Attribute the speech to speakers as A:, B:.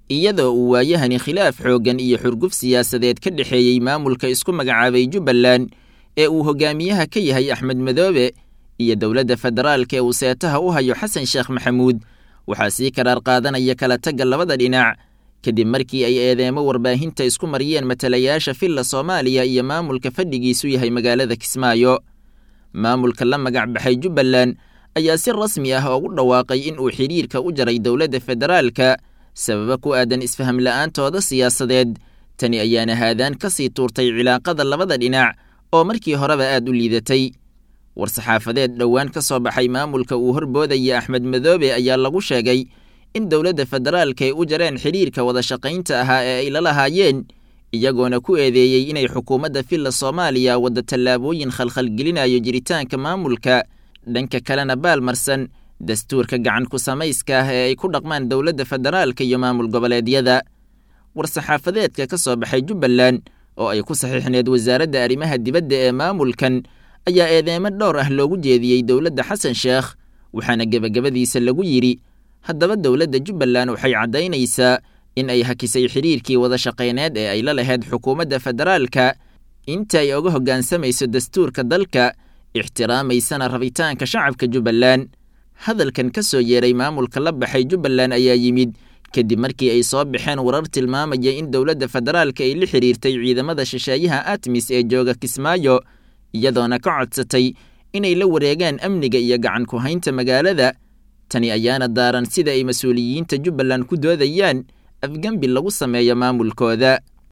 A: iyadoo uu waayahani khilaaf xooggan iyo xurguf siyaasadeed ka dhexeeyey maamulka isku magacaabay jubbaland ee uu hogaamiyaha ka yahay axmed madoobe iyo dowladda federaalka ee uu seetaha u hayo xasan sheekh maxamuud waxaa sii karaar qaadanaya kala tagga labada dhinac kadib markii ay eedeemo warbaahinta isku mariyeen matalayaasha villa soomaaliya iyo maamulka fadhigiisu yahay magaalada kismaayo maamulka la magac baxay jubbaland ayaa si rasmi ah ugu dhawaaqay in uu xidhiirka u jaray dowladda federaalka sababa ku aadan isfaham la'aantooda siyaasadeed tani ayaana haadaan ka sii tuurtay cilaaqada labada dhinac oo markii horeba aad u liidatay war-saxaafadeed dhowaan ka soo baxay maamulka uu horboodaya axmed madoobe ayaa lagu sheegay in dowladda federaalka ay u jareen xidhiirka wada shaqaynta ahaa ee ay la lahaayeen iyagoona ku eedeeyey inay xukuumadda villa soomaaliya wadda tallaabooyin khalkhalgelinayo jiritaanka maamulka dhanka kalena baalmarsan dastuurka gacan ku samayska ah ee ay ku dhaqmaan dowladda federaalka iyo maamul goboleedyada war-saxaafadeedka ka soo baxay jubbaland oo ay ku saxiixneed wasaaradda arrimaha dibadda ee maamulkan ayaa eedeemo dhowr ah loogu jeediyey dowladda xasan sheekh waxaana gebagabadiisa lagu yidhi haddaba dowladda jubbaland waxay caddaynaysaa in ay hakisay xidhiirkii wada shaqayneed ee ay la lahayd xukuumadda federaalka inta ay oga hoggaansamayso dastuurka dalka ixtiraamaysana rabitaanka shacabka jubbaland hadalkan ka soo yeeray maamulka la baxay jubbaland ayaa yimid kadib markii ay soo baxeen warar tilmaamaya in dowladda federaalka ay la xidhiirtay ciidamada shisheeyaha atmis ee jooga kismaayo iyadoona ka codsatay inay la wareegaan amniga iyo gacan ku haynta magaalada tani ayaana daaran sida ay mas-uuliyiinta jubbaland ku doodayaan afgembi lagu sameeyo maamulkooda